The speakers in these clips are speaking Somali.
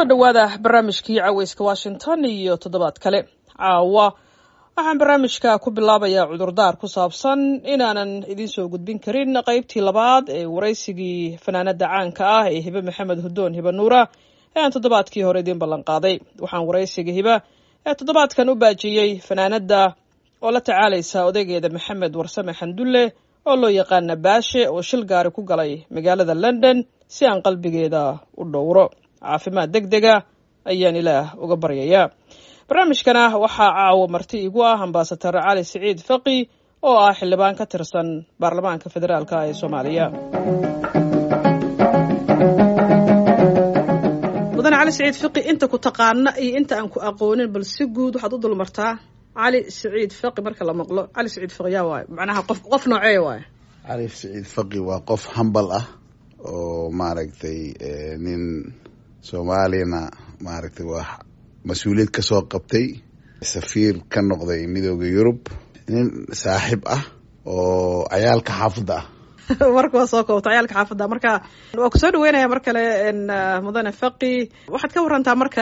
dhowaada barnaamijkii caweyska washington iyo toddobaad kale caawa waxaan barnaamijka ku bilaabayaa cudurdaar ku saabsan inaanan idiin soo gudbin karin qeybtii labaad ee waraysigii fanaanada caanka ah ee hibe maxamed hudoon hibe nuura ee aan toddobaadkii hore idiin ballanqaaday waxaan waraysiga hibe ee toddobaadkan u baajiyey fanaanada oo la tacaalaysa odaygeeda maxamed warsame xandulle oo loo yaqaana baashe oo shil gaari ku galay magaalada london si aan qalbigeeda u dhowro caafimaad deg dega ayaan ilaah uga baryayaa barnaamijkana waxaa caawo marti igu ah ambasadar cali siciid faqi oo ah xildhibaan ka tirsan baarlamaanka federaalk ee soomaaliya mudane cali siciid fiqi inta ku taqaana iyo inta aan ku aqoonin bal si guud waxaad u dulmartaa cali siciid faqi marka la maqlo cali siciid faqi yaa waayo macnaha qof qof noocee waayo cali siciid faqi waa qof hambal ah oo maaragtay nin soomaaliyana maaragtay waa mas-uuliyad ka soo qabtay safiir ka noqday midooda yurub nin saaxib ah oo cayaalka xaafadda ah marka waa soo koobta cayaalka xaafadda marka waa kusoo dhaweynaya mar kale mudane faqi waxaad ka warantaa marka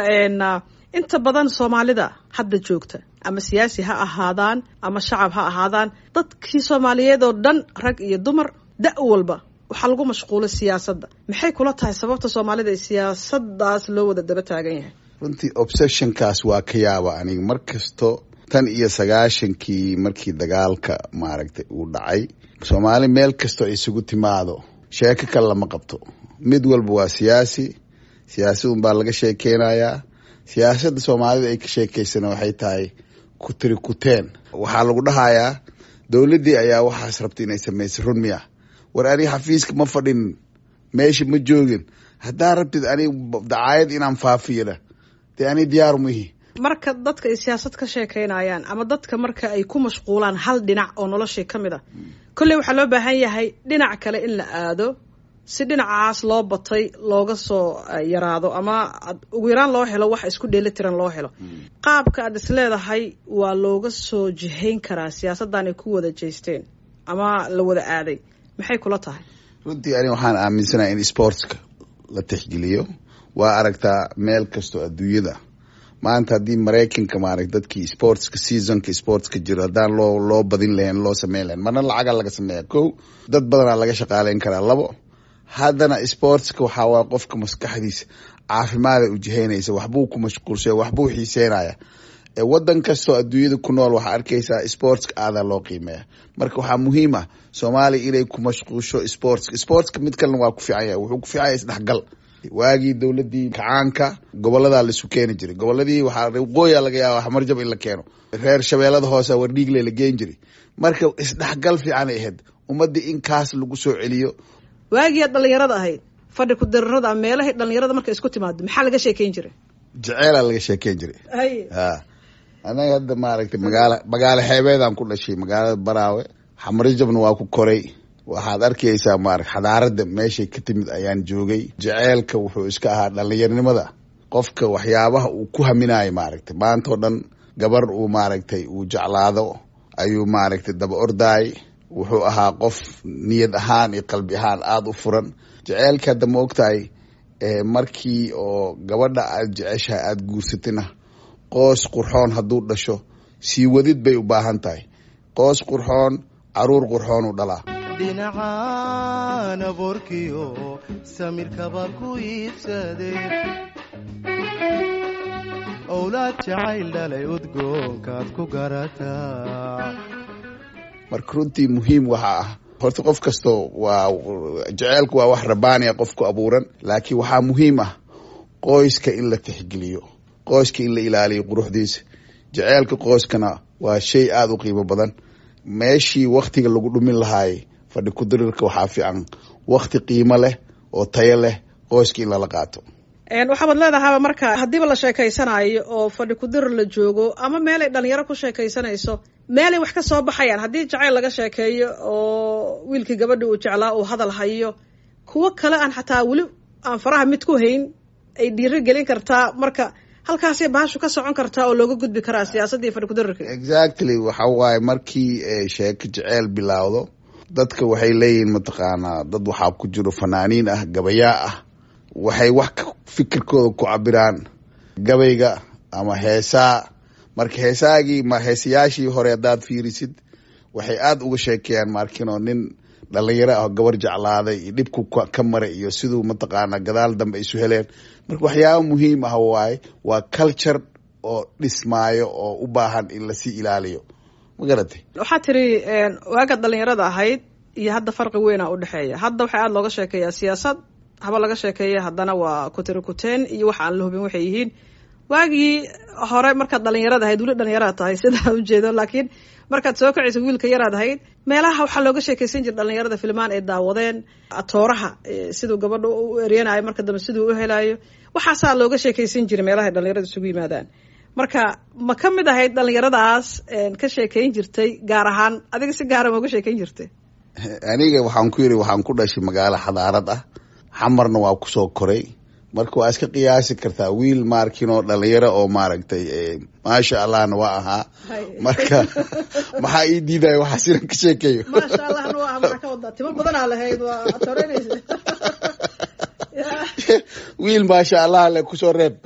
inta badan soomaalida hadda joogta ama siyaasi ha ahaadaan ama shacab ha ahaadaan dadkii soomaaliyeed oo dhan rag iyo dumar da- walba waxaa lagu mashquulay siyaasadda maxay kula tahay sababta soomaalida ee siyaasadaas loo wada daba taagan yahay runtii obsessionkaas waa ka yaaba aniga mar kasto tan iyo sagaashankii markii dagaalka maaragtay uu dhacay soomaali meel kastoo isugu timaado sheeko kale lama qabto mid walba waa siyaasi siyaasad unbaa laga sheekeynayaa siyaasadda soomaalida ay ka sheekeysana waxay tahay kutiri kuteen waxaa lagu dhahayaa dowladdii ayaa waxaas rabta inay samaysa run miya war aniga xafiiska ma fadhin meesha ma joogin haddaa rabtid aniga dacaayad inaan faafiyana dee ani diyaar muhi marka dadka ay siyaasad ka sheekeynayaan ama dadka marka ay ku mashquulaan hal dhinac oo noloshii ka mid a kolley waxaa loo baahan yahay dhinac kale in la aado si dhinacaas loo batay looga soo yaraado ama ugu yaraan loo helo wax isku dheelitiran loo helo qaabka aad is leedahay waa looga soo jihayn karaa siyaasaddan ay ku wada jeysteen ama la wada aaday maxay kula tahay runtii aniga waxaan aaminsanahay in sportska la tixgeliyo waa aragtaa meel kastoo adduunyada maanta haddii maraykanka maarag dadkii sportska seasonka sportska jiro haddaan loo loo badin lahayn loo sameyn lahayn marna lacaga laga sameeya ko dad badanaa laga shaqaaleyn karaa labo haddana sportska waxaa waa qofka maskaxdiisa caafimaada ujihaynaysa waxbuu ku mashquulsaya waxbuu xiiseynaya wadan kastoo adduunyada ku nool waxaa arkaysaa sportska aadaa loo qiimeeya marka waxaa muhiim ah soomaaliya inay ku mashquulsho sportska sportska mid kalena waa ku fiican yahay wuxuu ku fiican yahay isdhexgal waagii dowladii kacaanka goboladaa laisu keeni jiray goboladii waxaa waqooya laga yaaba xamarjab in la keeno reer shabeellada hoose wardhiigle la geen jiray marka isdhexgal fiican ay ahayd ummadii in kaas lagu soo celiyo waagii aad dhalinyarada ahayd fadhi ku dirarada meelahay dhalinyarada marka isku timaado maxaa laga sheekeyn jiray jeceelaa laga sheekeyn jiray a anaga hadda maaragtay magaala magaalo xeebeedaan ku dhashay magaalada baraawe xamarjabna waa ku koray waxaad arkaysaa maarag xadaarada meeshay ka timid ayaan joogay jeceelka wuxuu iska ahaa dhalinyaronimada qofka waxyaabaha uu ku haminayo maaragtay maantao dhan gabar uu maaragtay uu jeclaado ayuu maaragtay daba ordaay wuxuu ahaa qof niyad ahaan iyo qalbi ahaan aada u furan jeceelka hadda ma ogtahay markii oo gabadha aad jeceshahay aada guursatina qoos qurxoon hadduu dhasho sii wadid bay u baahan tahay qoos qurxoon caruur qurxoon u dhalaa dhinacaan aboorkiyo samirkaba ku iibsadee owlaad jacayl dhalay udgoonkaad ku garataa marka runtii muhiim waxaa ah horta qof kastoo waa jeceelku waa wax rabaaniya qof ku abuuran laakiin waxaa muhiim ah qoyska in la tixgeliyo qoyska in la ilaaliyo quruxdiisa jeceelka qoyskana waa shay aada u qiimo badan meeshii waktiga lagu dhumin lahaayay fadhi kudirirka waxaa fiican wakti qiimo leh oo tayo leh qoyska in lala qaato waxaabad leedahaaba marka haddiiba la sheekaysanayo oo fadhi kudirir la joogo ama meelay dhalinyaro ku sheekaysanayso meelay wax ka soo baxayaan haddii jacayl laga sheekeeyo oo wiilkii gabadhi uu jeclaa uu hadal hayo kuwo kale aan xataa weli aan faraha mid ku hayn ay dhiiro gelin kartaa marka halkaasay bahashu ka socon kartaa oo looga gudbi karaa siyaasaddii fadhi kudirirka exactly waxa waaye markii sheeko jeceyl bilaawdo dadka waxay leeyihiin mataqaanaa dad waxaa ku jiro fanaaniin ah gabayaa ah waxay wax fikirkooda ku cabiraan gabayga ama heesaa marka heesaagii ma heesayaashii hore haddaad fiirisid waxay aada uga sheekeeyaan maarkino nin dhalinyaro ah gabar jeclaaday iyo dhibku ka maray iyo siduu mataqaana gadaal dambe isu heleen marka waxyaaba muhiim ah waaye waa culture oo dhismaayo oo u baahan in lasii ilaaliyo ma garatay waxaa tiri waagaad dhalinyarada ahayd iyo hadda farqi weynaa udhexeeya hadda waxaa aada looga sheekeeyaa siyaasad haba laga sheekeeya haddana waa kutiri kuteen iyo waxa aan la hubin waxay yihiin waagii hore markaad dhalinyarada ahayd weli dhalinyaraad tahay sidaa ujeedo laakiin markaad soo kacaysa wiilka yaraad ahayd meelaha waxaa looga sheekeysan jira dhalinyarada filmaan ay daawadeen atooraha siduu gabadha u eryanayo marka dambe siduu u helayo waxaasaa looga sheekeysan jiray meelaha dhalinyarada isugu yimaadaan marka ma ka mid ahayd dhalinyaradaas ka sheekeyn jirtay gaar ahaan adiga si gaara ma uga sheekeyn jirtay aniga waxaan ku yidhi waxaan ku dhashay magaalo xadaarad ah xamarna waa kusoo koray marka waa iska qiyaasi kartaa wiil maarkinoo dhalinyaro oo maaragtay maasha allahna waa ahaa marka maxaa ii diidaya waxaa sinan ka sheekeeyo maasha allahna waa aha maxaa ka wadaa timo badanaa lahayd waa atooreynaysa wiil maasha allah le kusoo reeb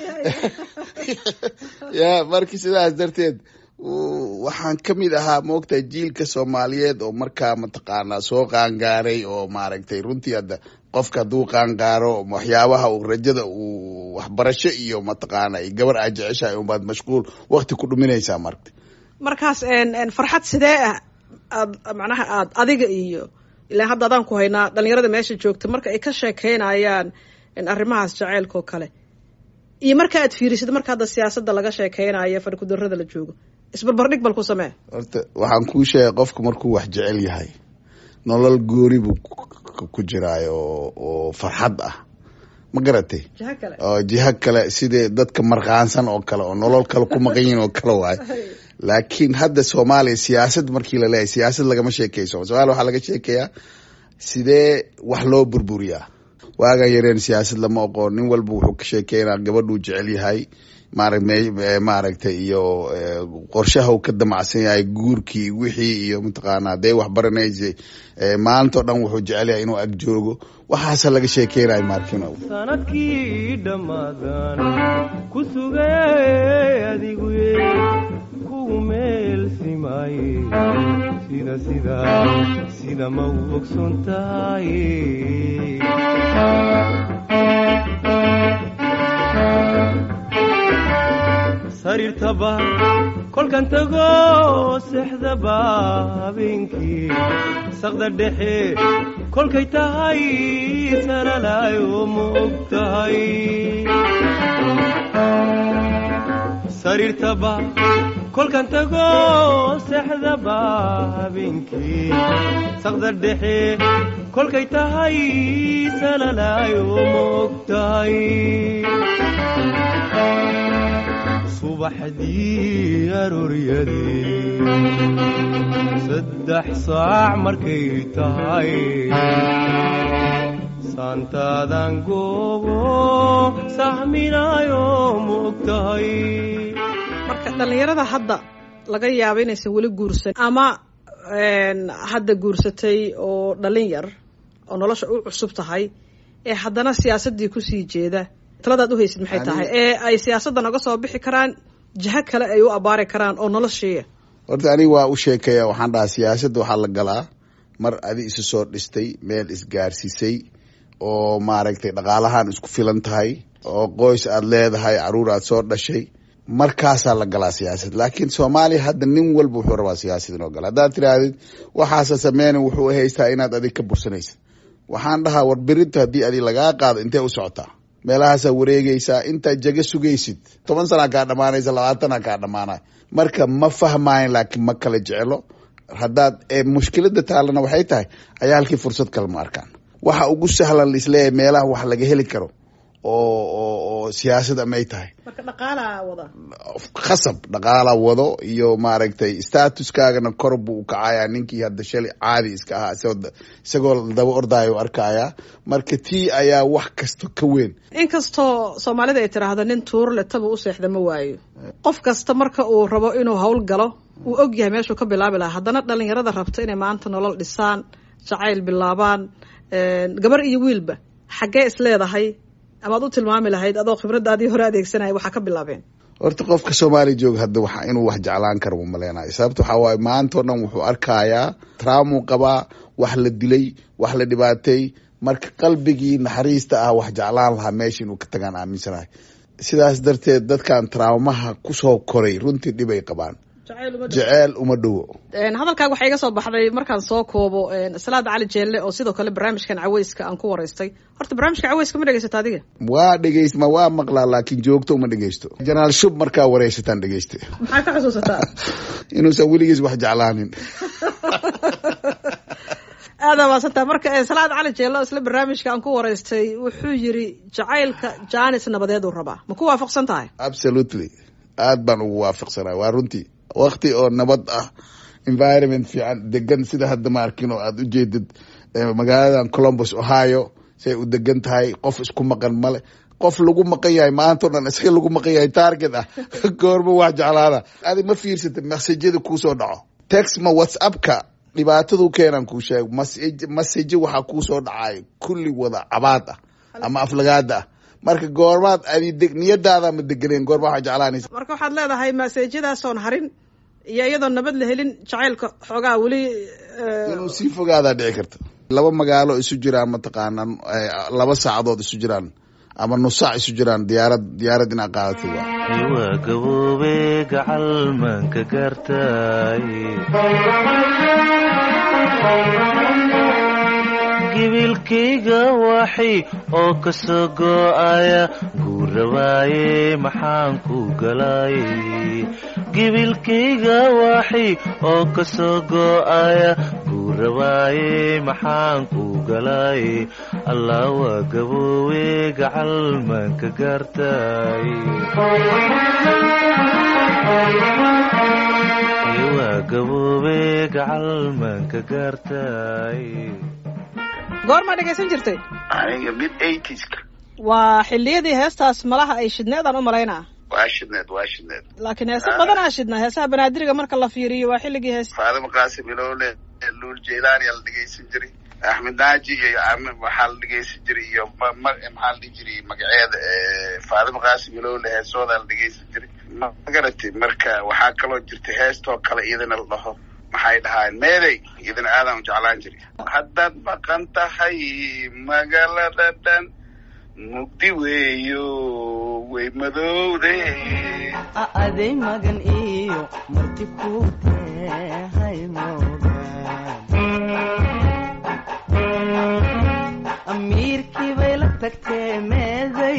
ya marka sidaas darteed waxaan ka mid ahaa moogtahay jiilka soomaaliyeed oo markaa mataqaanaa soo qaangaaray oo maaragtay runtii hadda qofka hadduu qaangaaro waxyaabaha uu rajada uu waxbarasho iyo mataqaana gabar aa jeceshahay unbaad mashquul wakti ku dhuminaysaa marka markaas farxad sidee ah aad macnaha aad adiga iyo ilaa hadda adaan ku haynaa dhalinyarada meesha joogta marka ay ka sheekeynayaan arrimahaas jaceylka oo kale iyo marka aad fiirisid marka hadda siyaasadda laga sheekeynayo farikudarada la joogo isbarbardhig bal ku samee horta waxaan kuu sheegay qofku markuu wax jecel yahay nolol gooni buu ku jiraayo oo farxad ah ma garatay jiho kale oo jiho kale sidee dadka markaansan oo kale oo nolol kale ku maqan yihin oo kale waayo laakiin hadda soomaaliya siyaasad markii la leeyahay siyaasad lagama sheekeyso somalia waxaa laga sheekeeyaa sidee wax loo burburiyaa waagan yareen siyaasad lama oqoon nin walba wuxuu ka sheekeynaa gabadhuu jecel yahay maara maaragtay iyo qorshaha uu ka damacsan yahay guurkii wixii iyo mataqaana hadday wax baranaysay maalintao dhan wuxuu jecel yahay inuu ag joogo waxaasa laga sheekeynayo maarkino sanadkii dhammaadan ku sugay adigu kugu meel simaaye sida sida sida ma u ogson tahay sariirtaba kolkan tago sexdaba habeenkii saqda dhexe kolkay tahay salalaayo ma og tahay sariirtaba kolkan tago sexdaba habeenkii saqda dhexe kolkay tahay salalaayo ma og tahay subaxdii arooryadee saddex saac markay tahay saantaadan goobo sahminaayo ma og tahay marka dhalinyarada hadda laga yaabo inaysan weli guursan ama hadda guursatay oo dhalin yar oo nolosha u cusub tahay ee haddana siyaasaddii kusii jeeda taladaad u haysid maxay tahay ee ay siyaasadda naga soo bixi karaan jiho kale ay u abaari karaan oo noloshiiya horta aniga waa u sheekaya waxaan dhahaa siyaasadda waxaa la galaa mar adi isu soo dhistay meel isgaarsiisay oo maaragtay dhaqaalahaan isku filan tahay oo qoys aad leedahay caruur aad soo dhashay markaasaa la galaa siyaasad laakiin soomaaliya hadda nin walba wuxuu rabaa siyaasad inoo gala haddaad tirahdid waxaasa sameyna wuxuu haystaa inaad adig ka bursanaysid waxaan dhahaa war berinta haddii adi lagaa qaado intee u socotaa meelahaasaa wareegaysaa intaad jaga sugaysid toban sanaa kaa dhamaanaysa labaatana kaa dhamaanay marka ma fahmaayan laakiin ma kala jeclo haddaad mushkilada taalana waxay tahay ayaa halkii fursad kale ma arkaan waxa ugu sahlan laisleeyahay meelaha wax laga heli karo oo oo oo siyaasad amay tahay marka dhaqaalaa wada khasab dhaqaala wado iyo maaragtay statuskaagana kor buu ukacayaa ninkii hadda shalay caadi iska ahaa isagoo isagoo daba ordaayo u arkayaa marka tii ayaa wax kasta ka weyn inkastoo soomaalida ay tiraahdo nin tuuro letaba u seexda ma waayo qof kasta marka uu rabo inuu hawl galo uu og yahay meeshuu ka bilaabi lahaa haddana dhalinyarada rabta inay maanta nolol dhisaan jacayl bilaabaan gabar iyo wiilba xaggee is leedahay amaad u tilmaami lahayd adoo khibradaadii hore adeegsanaya waxaa ka bilaabeen horta qofka soomaaliya jooga hadda waxa inuu wax jeclaan karo ma maleynayo sababta waxaa waaye maanta o dhan wuxuu arkayaa traamuu qabaa wax la dilay wax la dhibaatay marka qalbigii naxariista ah wax jeclaan lahaa meesha inuu ka tagaan aaminsanahay sidaas darteed dadkan traumaha kusoo koray runtii dhib ay qabaan jeceel uma dhowo hadalkaaga waxaa iga soo baxday markaan soo koobo salaad cali jeelle oo sidoo kale barnaamijkan caweyska aan ku waraystay horta barnaamijka caweyska ma dhegeysata adiga waa dhegeys ma waa maqlaa laakiin joogto uma dhegeysto jenaraal shub markaa wareysataan dhegeysta maxaa ka xusuusataa inuusan weligiis wax jeclaanin aadaa maasantaa marka salaad cali jeello isla barnaamijka aan ku waraystay wuxuu yiri jacaylka jaanis nabadeed uu rabaa ma ku waafaqsan tahay absolutely aad baan ugu waafaqsanaa waa runtii wakti oo nabad ah environment fiican degan sida hadda ma arkin oo aad ujeedid magaaladan columbus ohio say u degan tahay qof isku maqan male qof lagu maqan yahay maanta o dhan isaga lagu maqan yahay target ah goorma wax jeclaana adi ma fiirsata masajada kuusoo dhaco tex ma whatsappka dhibaatadu keenan kuu sheeg masaje waxaa kuusoo dhacay kulli wada cabaad ah ama aflagaada ah marka goormaad adi niyadaada ma deganeen goorma waxaa jeclaanaysa marka waxaad leedahay maseejadaasoon harin iyo iyadoon nabad la helin jacaylka xoogaa weli inuu sii fogaadaa dhici karta laba magaalo isu jiraan mataqaanaa laba saacadood isu jiraan ama nus saac isu jiraan diyaarad diyaarad inaa qaadatay waa waa gaboobe gacal maanka gaartay gibilkayga waxay oo ka soo go'aya guurabaaye maxaan ku galay gibilkayga waxay oo ka soo go'aya guurabaaye maxaan ku galay allah waa gaboowe gacal maanka gaartay waa gaboobe gacal maanka gaartay goormaa dhegaysan jirtay aniga mid eightieska waa xiliyadii heestaas malaha ay shidneedaan u malaynaa waa shidneed waa shidneed laakiin heese badanaa shidnaa heesaha banaadiriga marka la fiiriyo waa xilligii hees faadimo qaasim ilowle luul jeylaani la dhegeysan jiray axmed naaji iyo waxaa la dhegeysan jiray iyo maxaa la dhihi jiray magaceeda faadimo qaasim ilowle heesooda la dhegeysan jiray ma garatay marka waxaa kaloo jirta heestoo kale iyadana la dhaho maxay dhahaan meeday idin aadaan u jeclaan jiri haddaad maqan tahay magaalada dhan mugdi weeyo way madowde aday magan iyo marti ku tahay moogaan amiirkii bay la tagtee meeday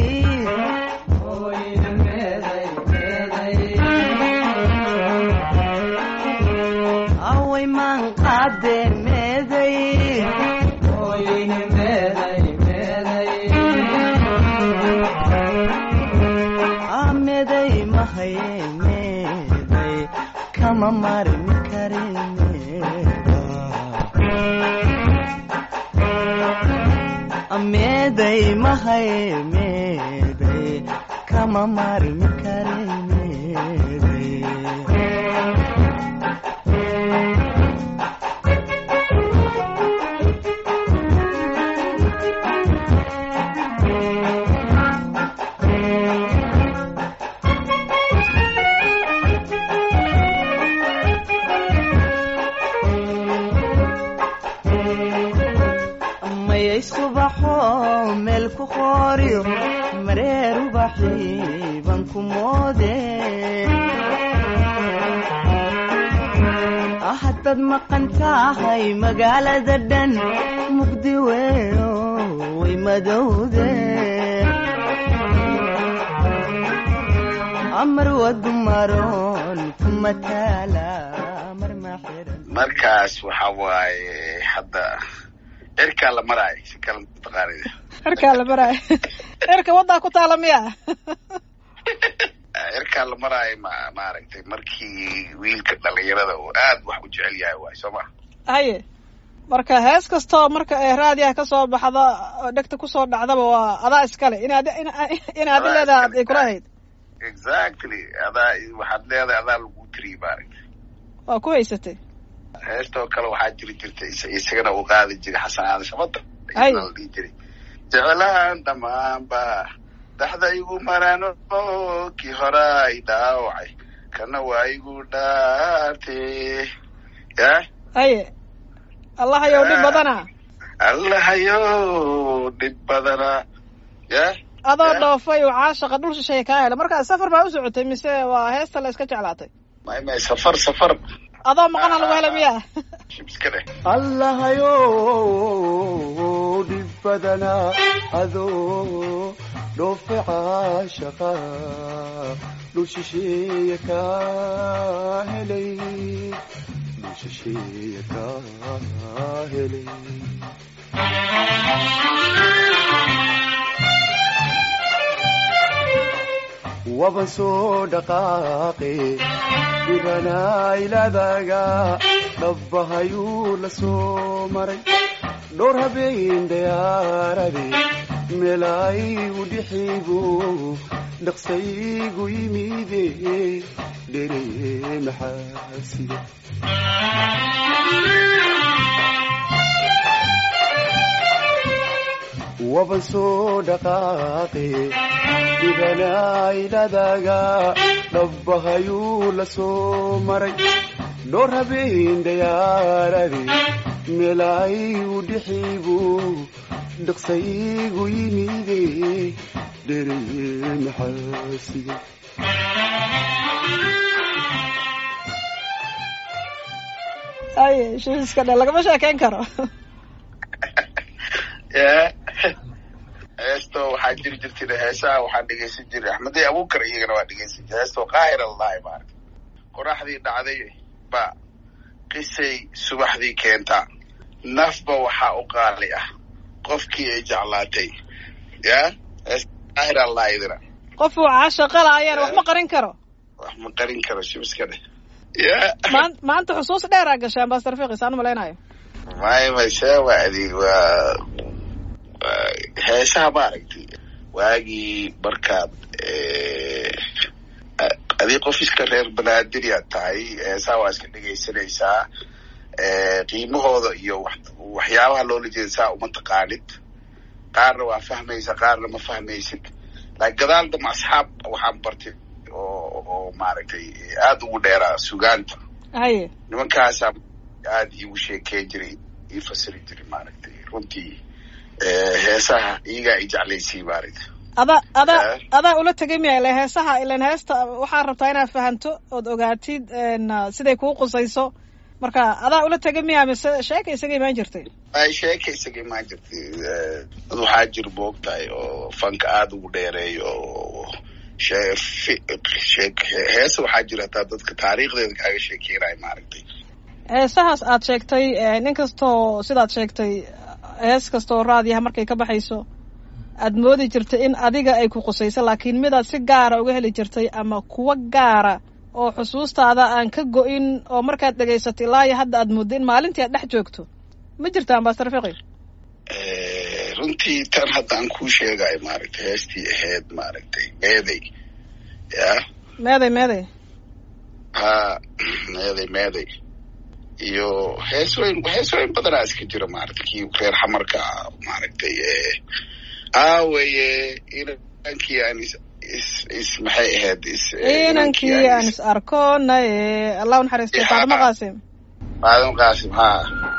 away maan qaade meeday meeday mahaye meeday kama marin kare meeday mahaye meeday kama marin kare meeday mayay subaxo meel ku qooriyo mareer ubaxii baan ku moode haddaad maqan tahay magaalada dhan mugdi weyo way madowde amar wadu maroon kuma taala mar ma xiran markaas waxa waaye hadda cirkaa la maraayo si kale mataqaanida cirkaa la maraayo cirka waddaa ku taala miya cirkaa la maraayo ma maaragtay markii wiilka dhalinyarada uu aad wax u jecel yahay waay soo ma haye marka hees kastoo marka ee raadiyaha kasoo baxda oo dhegta kusoo dhacdaba waa adaa iskale inaad in aadi leedaha ay kula ahayd exactly adaa waxaad leedahay adaa lagu tiriy maaragtay waa ku haysatay heestoo kale waxaa jiri jirtay isagana uu qaadi jiray xasan aadan shabada Ay. la dhihi jiray jeclaan dhammaanba dhaxda igu marano kii horaa i dhaawacay kana waa igu dhaarte ya haye allahayow dhib badana allahayow dhib badana ya adoo Eh? dhoofay uu caashaqa dhul shisheeye kaa helay markaa safar baa u socotay mise waa heesta la iska jeclaatay may may safar safar adoo maqana lagu helay miyaa iska dheh allahayow dhib badanaa adoo dhoofe caashaqa dhul shisheeye kaa helay dhul shisheeye kaa helay waban soo dhaqaaqe dhibanaailadaga dhabbahayuu la soo maray dhowr habeen dayaarade meelaayigu dhixigu dhaqsaygu yimide dhere maxaasida waban soo dhaqaaqe dhibanaailadaga dhabbahayuu la soo maray dhowr habeen dayaarade meelaayigu dhixigu dhaqsaygu yimide dhere maxaasida haye shiiska dhe lagama sheekeyn karo ya heesto waxaa jiri jirtay heesaha waxaa dhegeysan jiray axmedey abuukar iyagana waa dhegeysan jiray heesto qaahir allahi maarata qoraxdii dhacday ba qisay subaxdii keentaa nafba waxaa u qaali ah qofkii ay jeclaatay ya heesta qaahir allah idina qofuu caashaqa laayaan wax ma qarin karo wax ma qarin karo shibiska dheh ya maan- maanta xusuus dheeraa gashay ambasador fiqis aan u malaynayo may mayse waa adeeg waa waa heesaha maaragtay waagii markaad eh, adii qof iska reer banaadiriyaad tahay heesaha waa iska dhegaysanaysaa eh, qiimahooda iyo wax- waxyaabaha loola jeeda saa uma taqaanid qaarna waa fahmaysa qaarna ma fahmaysid laakiin gadaal dama asxaab waxaan bartay oo oo maaragtay aada ugu dheeraa sugaanta haye nimankaasaa aada iigu sheekeyn jiray ii fasiri jiray maaragtay runtii eh, heesaha iyagaa i jeclaysay maaragtay adaa adaa Eh? adaa ula tegay miya ile heesaha ilan heesta waxaa rabtaa inaad fahanto ood ogaatid n siday kuu qusayso marka adaa ula tegay miya mise sheeka isaga imaan jirtay ay sheeka isaga imaan jirtay eh, dad waxaa jir moogtahay oo fanka aada ugu dheereeyo oo shee- fi- sheek heesa waxaa jira hataa dadka taariikhdeeda kaaga sheekeynayo maaragtay heesahaas aad sheegtay nin kastoo sidaad sheegtay hees kastoo raadiyaha markay ka baxayso aad moodi jirtay in adiga ay ku qusayso laakiin midaad si gaara uga heli jirtay ama kuwa gaara oo xusuustaada aan ka go-in oo markaad dhegaysato ilaa iyo hadda aad mooddo in maalintii aad dhex joogto ma jirta ambasador fiqi Eh, runtii tan haddaan kuu sheegayo maaragtay heestii ahayd maaragtay meeday ya meeday meeday ha meeday meeday iyo hees weyn hees weyn badanaa iska jira maaragtay kii reer xamarka ah maaragtay eh, aaweye inankii aan is is is maxay ahayd is eh, inankii aan is arkoonay allah u naxariistay Ya. faadimo qaasim aadan qaasim ha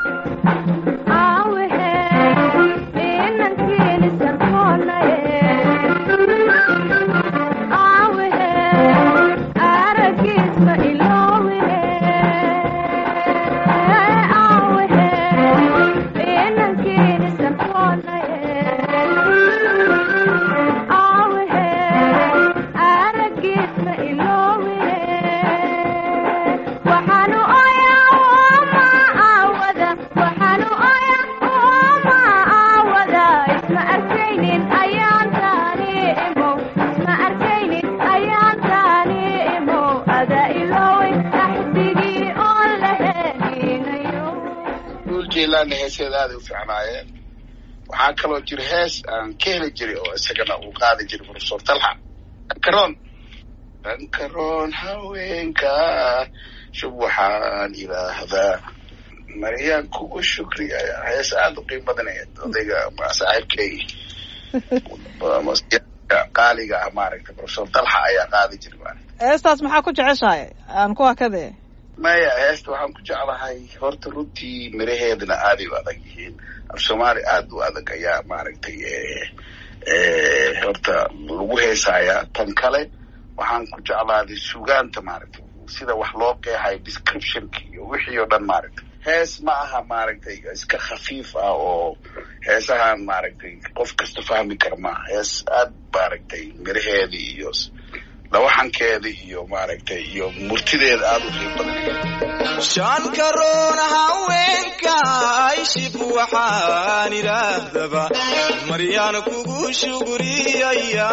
waxaanu oyaa ma aawada waxaanu oyaa ma aawada isma arkaynin ayaan taani imow isma arkaynin ayaan taani imow ada iloway axdigii oon la helinayo dhul jeylaanna heeseeda aaday u fiicnaayeen waxaa kaloo jira hees aan ka heli jiray oo isagana uu qaadi jiray profesor talxa dankaroon dankaroon haweenka shub waxaan ilaahdaa maryaan kugu shukriya hees aada u qiimo badanayd odayga saaxiibkay qaaliga ah maaragtay professor dalxa ayaa qaadi jiray maaragta heestaas maxaa ku jeceshahay aan ku hakade maya heesta waxaan ku jeclahay horta runtii miraheedana aaday u adag yihiin af soomaali aada u adag ayaa maaragtay horta lagu heesayaa tan kale waxaan ku jeclaaday sugaanta maaragtay sida wax loo qeexayo descriptionka iyo wixii oo dhan maaragtay hees ma aha maaragtay iska khafiif ah oo heesahan maaragtay qof kasta fahmi kara maaha hees aad maaragtay miraheeda iyo lawaxankeeda iyo maaragtay iyo murtideeda aada u qiib badan shan karoon haweenka ayshib waxaan idhaahdaba maryaan kugu shuguriyaya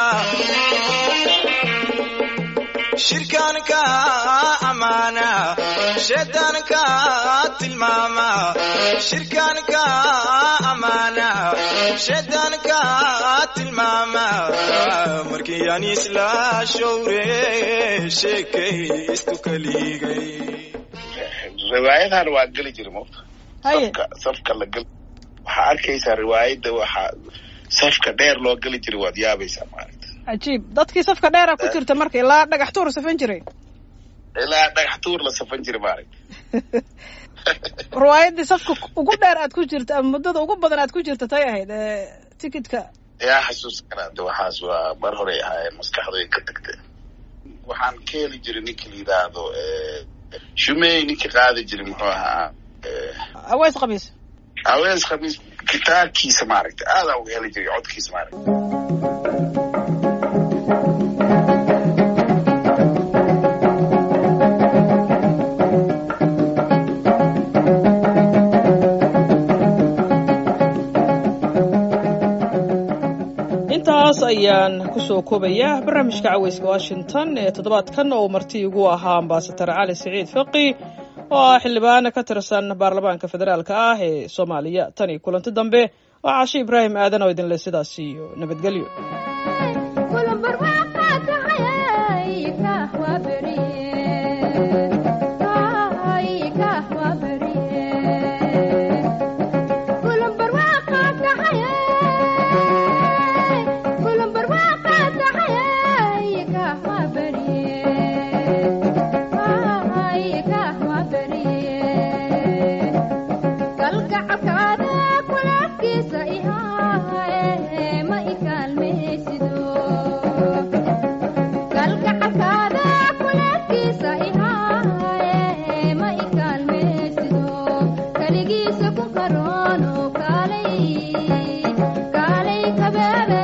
shirkaanka amaana shaydaanka tilmaama shirkaanka amaana shaydaanka tilmaama markii aan isla showre sheekaystu kaligay riwaayadan waa geli jira mota Haye. safka safka la geli waxaa arkaysaa riwaayadda waxaa safka dheer loo geli jiray waad yaabaysaa maaragta cajiib dadkii safka dheera ku jirta marka ilaa dhagax tuur safan jiray ilaa dhagax tuur la safan jiray maaragta riwaayaddii safka ugu dheer aad ku jirta ama muddada ugu badan aad ku jirta tay ahayd ee tikitka yaa xasuus karaade waxaas waa mar horey ahaayeen maskaxdooy ka tagtee waxaan ka heli jiray ninki la yidhaahdo shumey ninki qaadi jiray muxuu ahaa eh, aweys qabiis awees khamiis gitaarkiisa maaragta aadaa uga heli jiray codkiisa maaragta intaas ayaan kusoo koobayaa barnaamijka caweyska washington ee toddobaadkan oo marti igu ahaa ambasadar cali siciid faqi oo ah xildhibaan ka tirsan baarlamaanka federaalka ah ee soomaaliya tan iyo kulanti dambe waa cashe ibraahim aadan oo idinle sidaas iyo nabadgelyo kaligiisa ku karoon oo kaalay kaalay kabeebe